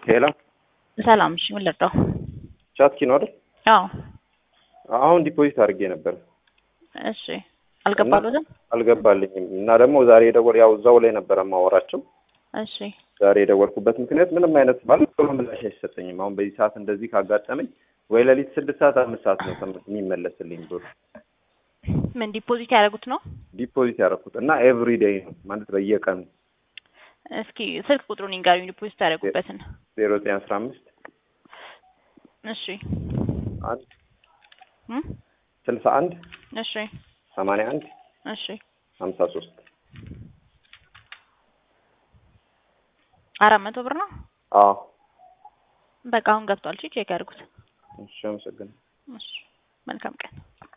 ሄሎ ሰላም። እሺ ምን ልርዳው? ቻትኪ ነው አይደል? አዎ። አሁን ዲፖዚት አድርጌ ነበር እሺ አልገባሉትም? አልገባልኝም እና ደግሞ ዛሬ የደወል ያው እዛው ላይ ነበረ የማወራቸው እሺ ዛሬ የደወልኩበት ምክንያት ምንም አይነት ማለት ቶሎ ምላሽ አይሰጠኝም። አሁን በዚህ ሰዓት እንደዚህ ካጋጠመኝ ወይ ሌሊት ስድስት ሰዓት አምስት ሰዓት ነው ተመ- የሚመለስልኝ ብር ምን ዲፖዚት ያደረጉት ነው? ዲፖዚት ያደረኩት እና ኤቭሪ ዴይ ነው ማለት በየቀኑ እስኪ ስልክ ቁጥሩን ይንገሩኝ ዲፖዚት ያደረጉበትን። ዜሮ ዘጠኝ አስራ አምስት እሺ አንድ እም? ስልሳ አንድ እሺ ሰማንያ አንድ እሺ ሀምሳ ሶስት አራት መቶ ብር ነው። አዎ በቃ አሁን ገብቷል። እሺ ቼክ ያድርጉት። እሺ አመሰግናለሁ እሺ መልካም ቀን